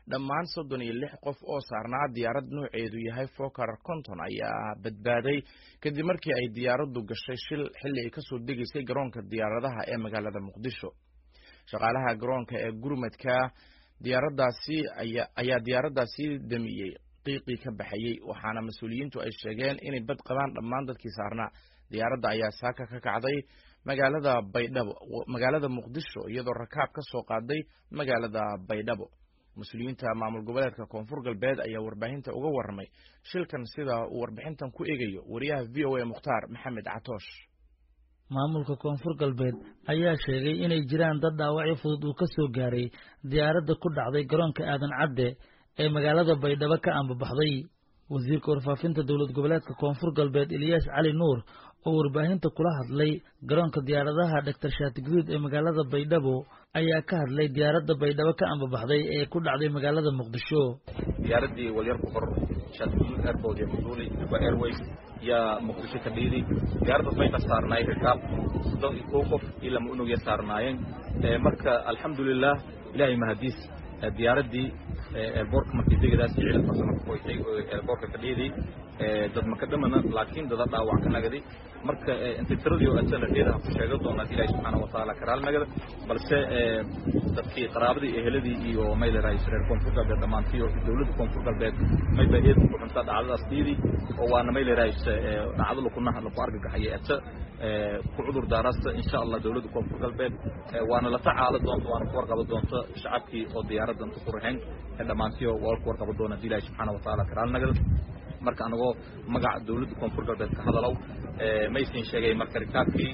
dhammaan soddon iyo lix qof oo saarnaa diyaarad nooceedu yahay fokar konton ayaa badbaaday kadib markii ay diyaaraddu gashay shil xilli ay kasoo degaysay garoonka diyaaradaha ee magaalada muqdisho shaqaalaha garoonka ee gurmadka diyaaradaasi ayaa diyaaraddaasi damiyey qiiqii ka baxayey waxaana mas-uuliyiintu ay sheegeen inay bad qabaan dhammaan dadkii saarnaa diyaaradda ayaa saaka ka kacday magaalada baydhabo magaalada muqdisho iyadoo rakaab ka soo qaaday magaalada baydhabo mas-uuliyiinta maamul goboleedka koonfur galbeed ayaa warbaahinta uga warramay shilkan sida uu warbixintan ku eegayo wariyaha v o a mukhtaar maxamed catoosh maamulka koonfur galbeed ayaa sheegay inay jiraan dad dhaawacyo fudud uu ka soo gaaray diyaaradda ku dhacday garoonka aadan cadde ee magaalada baydhabo ka ambabaxday wasiirka warfaafinta dowlad goboleedka koonfur galbeed eliyaas cali nuur oo warbaahinta kula hadlay garoonka diyaaradaha dhaktar shaati guduud ee magaalada baydhabo ayaa ka hadlay diyaaradda baydhabo ka ambabaxday ee ku dhacday magaalada muqdisho diyaaradii walyar ku qor shaatiguduud airport iyo musuuli juba airways yaa muqdisho ka dhiiday diyaaraddaas mayna saarnaay rikaab soddon iyo kow qof ilaa ma unugya saarnaayeen marka alxamdulilah ilaahay mahadiis diyaaraddii eerboorka markii degadaas ficil farsamo ka qoysay oo eerboorka ka dhiiday dad maka dhamana laakiin dada dhaawac ka nagadi marka intay tiradii oo adsa la dheedaha ku sheega doonaa ilaahi subxaana watacaala karaal nagada balse dadkii qaraabadii eheladii iyo mayleray reer koonfur galbeed dhammaantii oo dowladda koonfur galbeed mayba eed ku xuntaa dhacdadaas dhiidii oo waana mayleray dhacdo lakunaha laku argagaxaya adsa ku cudur daarasta insha allah dowladda koonfur galbeed waana la tacaalo doonta waana ku warqaba doonta shacabkii oo diyaaraddan ku rahayn dhammaantii oo waa ku warqaba doona hadii ilaahi subxaana watacaala karaal nagada marka anagoo magaca dowladda koonfur galbeed ka hadalow maysin sheegay marka rikaabkii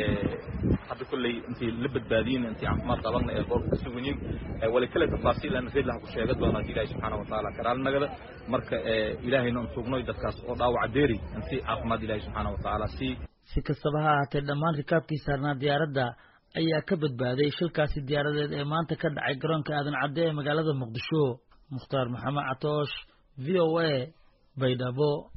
hadda kolley intii la badbaadiyin intii caafimaad qabanna ee boorka ka suganyiin wali kale tafaasiil aan reed laha ku sheega doona hadii ilaahi subxaana watacaala karaal nagada marka ilaahayna aan sugnoy dadkaas oo dhaawaca deeri intii caafimaad ilaahi subxaana watacaala sii si kastaba ha ahaatee dhammaan rikaabkii saarnaa diyaaradda ayaa ka badbaaday shilkaasi diyaaradeed ee maanta ka dhacay garoonka aadan cadde ee magaalada muqdisho mukhtaar maxamed catoosh v o a baydhabo